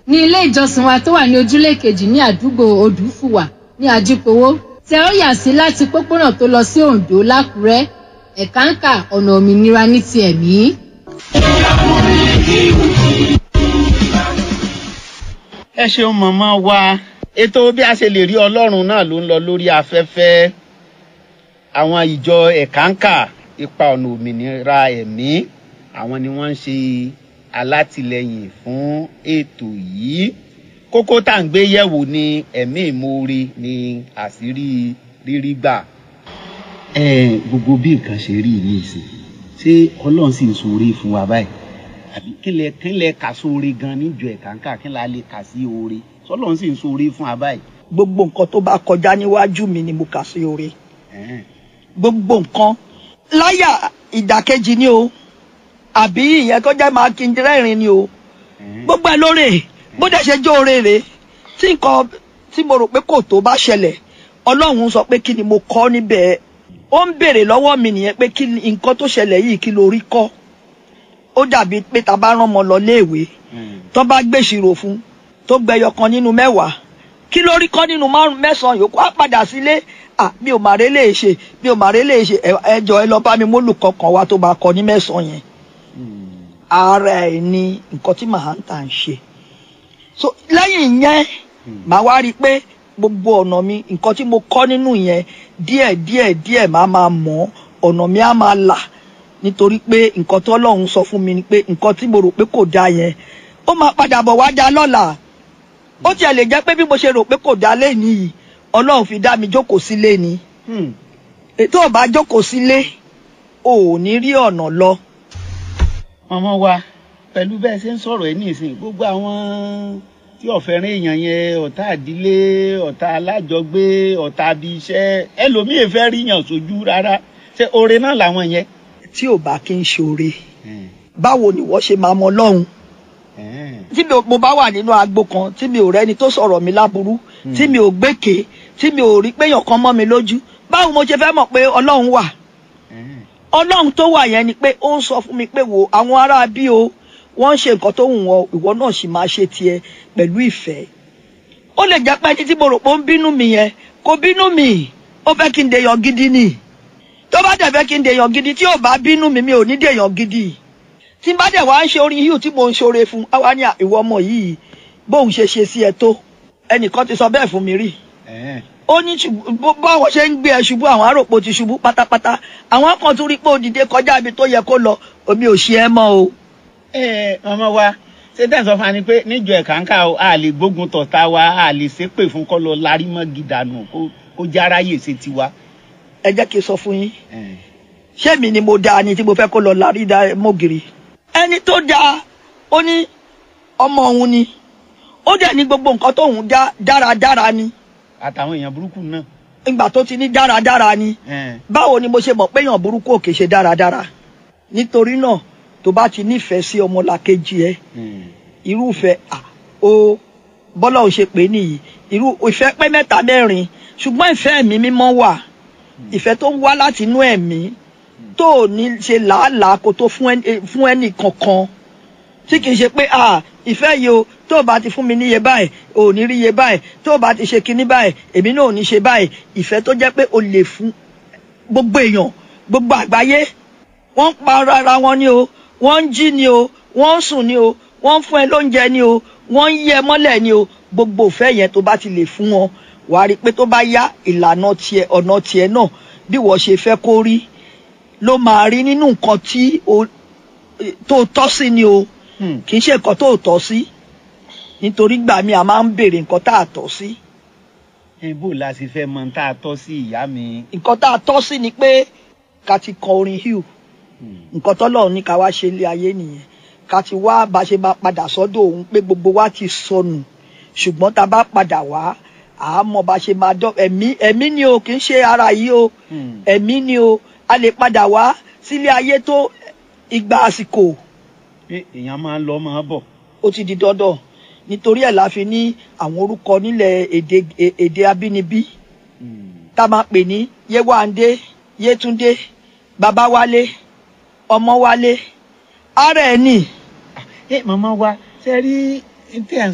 ní ilé ìjọsìn wa tó wà ní ojúlé kejì ní àdúgbò odùfùwà ní ajípowó tẹ ó yà sí láti pópónà tó lọ sí oǹdó lákùrẹ́ ẹ̀káǹkà ọ̀nà òmìnira ní ti ẹ̀mí. ẹ ṣeun mọ̀mọ́ wa ètò bí a ṣe lè rí ọlọ́run náà ló ń lọ lórí afẹ́fẹ́ àwọn ìjọ ẹ̀káǹkà ipa ọ̀nà òmìnira ẹ̀mí àwọn ni wọ́n ń ṣe alátìlẹyìn fún ètò yìí kókó tá à ń gbé yẹ̀wò ní ẹ̀mí ìmoore ní àṣírí rírí gbà. ẹ gbogbo bí nǹkan ṣe rí ní ìsìn ṣé ọlọ́run sì ń ṣoore fún wa báyìí àbí kílẹ̀ kílẹ̀ kà sóore gan níjọ ẹ̀káǹkà kí la lè kà sí oore sọlọ́run sì ń ṣoore fún wa báyìí. gbogbo nǹkan tó bá kọjá níwájú mi ni mo kà sí oore Ẹ̀hẹ́n. gbogbo nǹkan láyà ìdàkejì ni o àbí ìyẹn tó jẹ́ máa kí n rẹ́rìn ni o Ẹ̀hẹ́n. gbogbo ẹ lóore bó dẹ̀ ṣe jẹ́ oore rè tí nǹkan tí mo rò pé kò tó bá ṣẹlẹ̀ ọlọ́run sọ pé kí ni mo kọ́ níbẹ̀ ó ń béèrè lọ́wọ́ mi nìyẹn pé kí ni nǹkan tó ṣẹlẹ̀ yìí kí lórí kọ́ ó dàbí pé ta bá rán ọmọ lọ léèwé Mm. tó bá gbèsìrò fún tó gbẹyọ kan nínú mẹ́wàá kí ló rí kọ́ nínú márùn mẹ́sàn-án yòókù á padà sílé à mi ò màrè lè ṣe mi ò màrè lè ṣe ẹ- ẹ jọ̀ọ́ ẹ lọ bá mi mólùkọ́ kan wá tó bá kọ ní mẹ́sàn-án yẹn Mm. ara ẹ̀ ni nǹkan tí màá ń tà ń ṣe so lẹ́yìn yẹn màá wá rí i pé gbogbo ọ̀nà mi nǹkan tí mo kọ́ nínú yẹn díẹ̀ díẹ̀ díẹ̀ máa máa mọ̀ ọ̀nà mi á máa là nítorí pé nǹkan tó Ọlọ́run sọ fún mi ni pé nǹkan tí mo rò pé kò dáa yẹn ó máa padà bọ̀ wá dáa lọ́la ó tiẹ̀ lè jẹ́ pé bí mo ṣe rò pé kò dáa lẹ́yìn yìí Ọlọ́run fi dá mi jókòó sílé ni Mm. ètò ò bá jókòó sílé ò ní rí ọ̀nà lọ mọ̀mọ́ wa pẹ̀lú bẹ́ẹ̀ ṣe ń sọ̀rọ̀ ẹ̀ ní ìsìn gbogbo àwọn tí ọ̀fẹ́ràn èèyàn yẹn ọ̀tá àdílé ọ̀tá alájọgbé ọ̀tá abi iṣẹ́ ẹlòmíì fẹ́ ríyàn sójú rárá ṣé oore náà làwọn yẹn. tí ò bá kí ń ṣoore báwo ni wọ́n ṣe máa mọ Ọlọ́run tí mi ò mo bá wà nínú agbo kan tí mi ò rẹ́ni tó sọ̀rọ̀ mi láburú tí mi ò gbékè tí mi ò rí péyàn kan mọ́ mi lójú báwo mo ṣe fẹ́ mọ̀ pé Ọlọ́run wà Ọlọ́run tó wà yẹn ni pé ó ń sọ fún mi pé wo àwọn ará bí o wọ́n ń ṣe nǹkan tó wù wọ́n ìwọ náà sì máa ṣe tiẹ̀ pẹ̀lú ìfẹ́ ó lè jẹ́ pé ẹni tí mo rò pé ó ń bínú mi yẹn kò bínú mi ó fẹ́ kí n dèèyàn gidi ni tó bá dẹ̀ fẹ́ kí n dèèyàn gidi tí ò bá bínú mi mi ò ní dèèyàn gidi tí n bá dẹ̀ wá ń ṣe orin yìí tí mo ń ṣoore fún àwa ní à, ìwọ ọmọ yìí bóun ṣe ṣe sí ẹ tó ẹnìkan ti sọ bẹ́ẹ̀ fún mi rí ó ní ṣùgbọ́n bó- báwọn ṣe ń gbé ẹ ṣubú àwọn àròpọ̀ ti ṣubú pátápátá àwọn kan tún rí pé ó dìde kọjá ibi tó yẹ kó lọ omi ò ṣe ẹ mọ́ o. ẹ ọmọ wa ṣé tẹ̀ sọ fún wa ni pé níjọ ẹ̀káńká o a lè gbógun tọ̀tá wa a lè ṣépè fún kọ́ lọ larí mọ́ gidanu kó kó járáyè ṣe tiwa. ẹ jẹ́ kí n sọ fún yín ṣé mi ni mo dáa ni tí mo fẹ́ kó lọ lárí dá mọ́gìrì. ẹni tó dáa ó ní ọmọ òun ni ó dẹ̀ ní gbogbo nǹkan tóun dá dáradára ni àtàwọn èèyàn burúkú náà. ìgbà tó ti ní dáradára ni báwo ni mo ṣe mọ̀ pé èèyàn burúkú ò kè ṣe dáradára nítorí náà tó bá ti nífẹ̀ẹ́ sí ọmọlàkejì ẹ irúfẹ́ à ó bọ́lá ò ṣe pé nìyí irú ìfẹ́ pé mẹ́ta mẹ́rin ṣùgbọ́n ìfẹ́ ẹ̀mí mímọ́ wà ìfẹ́ tó ń wá láti inú ẹ̀mí tó ò ní ṣe làálàá kó tó fún ẹni- fún ẹnì kankan tí kì í ṣe pé ah ìfẹ́ yìí o tó o bá ti fún mi níye báyìí o ò ní rí iye báyìí tó o bá ti ṣe kinní báyìí èmi náà ò ní ṣe báyìí ìfẹ́ tó jẹ́ pé o lè fún gbogbo èèyàn gbogbo àgbáyé wọ́n ń pa ara wọn ni o wọ́n ń jí ni o wọ́n ń sùn ni o wọ́n ń fún ẹ lóúnjẹ ni o wọ́n ń yẹ mọ́lẹ̀ ni o gbogbo ìfẹ́ yẹn tó bá ti lè fún wọn wà á rí i pé tó bá yá ìlànà tiẹ̀ ọ̀nà tiẹ̀ náà bí wọ́n ṣe fẹ́ kó rí ló máa rí nínú nǹkan tí o tó tọ́ sí ni o kì í ṣe nǹkan tó tọ́ sí nítorí gbà mí a máa ń béèrè nǹkan tá a tọ́ sí ibo la sì fẹ́ mọ tá a tọ́ sí ìyá mi. nǹkan tá a tọ́ sí ni pé ká ti kọ orin hill nǹkan tọ́lọ́run ní ká wá ṣe ilé ayé nìyẹn ká ti wá bá ṣe máa padà sọ́dọ̀ òun pé gbogbo wa ti sọnù ṣùgbọ́n tá a bá padà wá à á mọ bá ṣe máa dọ́ ẹ̀mí ẹ̀mí ni o kì í ṣe ara yìí o ẹ̀mí ni o a lè padà wá sílé ayé tó ìgbà àsìkò pé èèyàn máa ń lọ máa bọ̀. ó ti di dandan nítorí ẹ̀ la fi ní àwọn orúkọ nílẹ̀ èdè èdè abínibí tá a máa pè ní yéwándé yétúndé babáwálé ọmọwálé ara ẹ̀ nì ẹ màmá wa ṣe rí tí ẹ̀ ń